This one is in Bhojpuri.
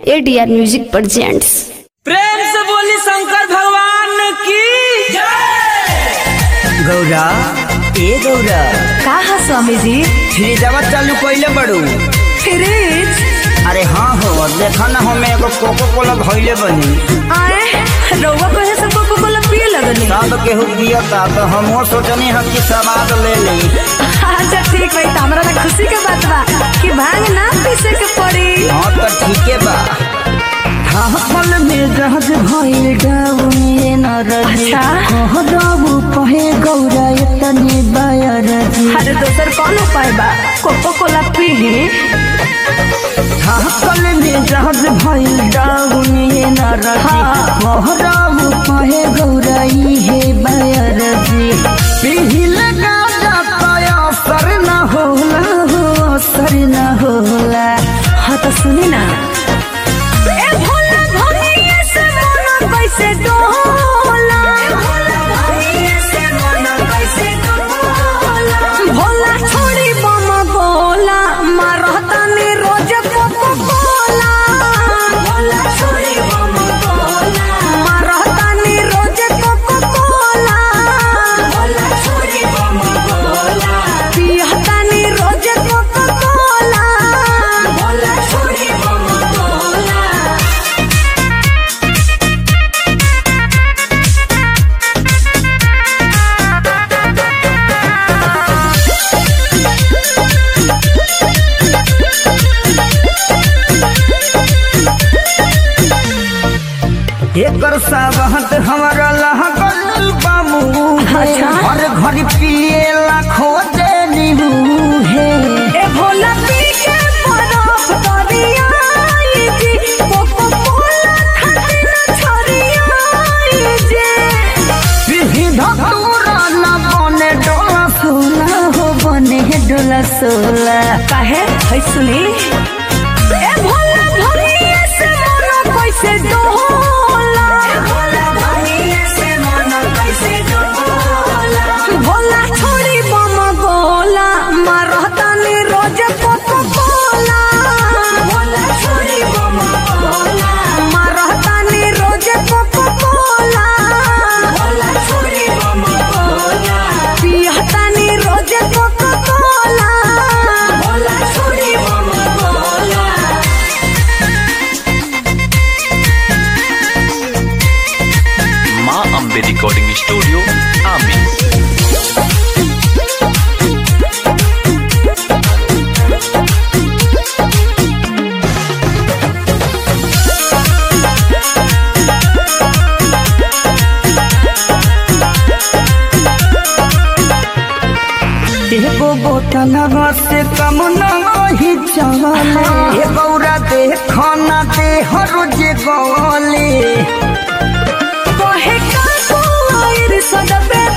एडीआर म्यूजिक प्रेजेंट्स प्रेम से बोली शंकर भगवान की गौरा ए गौरा का है स्वामी जी फ्रिजवा चालू कइले बड़ू फ्रिज अरे हाँ हो देखा ना हमें एगो कोको कोला धइले बनी आए रउआ कहे से कोको कोला पिए लगनी सब केहू पियता तो हमहू सोचनी हम कि स्वाद ले ली अच्छा ठीक भाई हमरा ना खुशी के बात बा कि भांग ना पीसे के पड़ी हाँ तो ठीके बा फल में जहाज भइल डाउने न रही अच्छा। कह दबु कहे गौरा एतने बायर जी अरे दोसर कौन उपाय बा कोको कोला पी फल में जहाज भइल डाउने न रही कह दबु कहे गौरा इहे बायर जी पिहिल गाजा पाया असर न होला हो असर न होला हाँ तो सुनी ना ए भोला भोलिए से मन कैसे डोला भोला छोड़ी बम बोला मारता ने रोज कोको कोला भोला छोड़ी बम बोला मारता ने रोज कोको कोला भोला छोड़ी बम बोला पियता ने रोज कोको कोला भोला छोड़ी बम बोला एकर साबहत हमारा लहगल बामू अच्छा। हर घड़ी पिएला खोजे नीहू हे ए भोला पी के बरफ दरियाई जी कोको कोला खातिर छरियाई जी पिही धतूरा न बने डोला सोला हो बने डोला सोला काहे है सुनी ए भोला भोलिए से मन कैसे डोला भोला भोलिए से मन कैसे डोला भोला छोड़ी बम गोला मारता ने रोज कोको कोला भोला छोड़ी बम गोला मारता ने रोज कोको कोला भोला छोड़ी बम गोला पियता ने रोज कोको कोला भोला छोड़ी बम गोला माँ अम्बे रिकॉर्डिंग स्टूडियो आमी एगो बोतलवा से कम नहीं चले ए गौरा देखो ना दे हर जे गले कहे का कोइर सदबे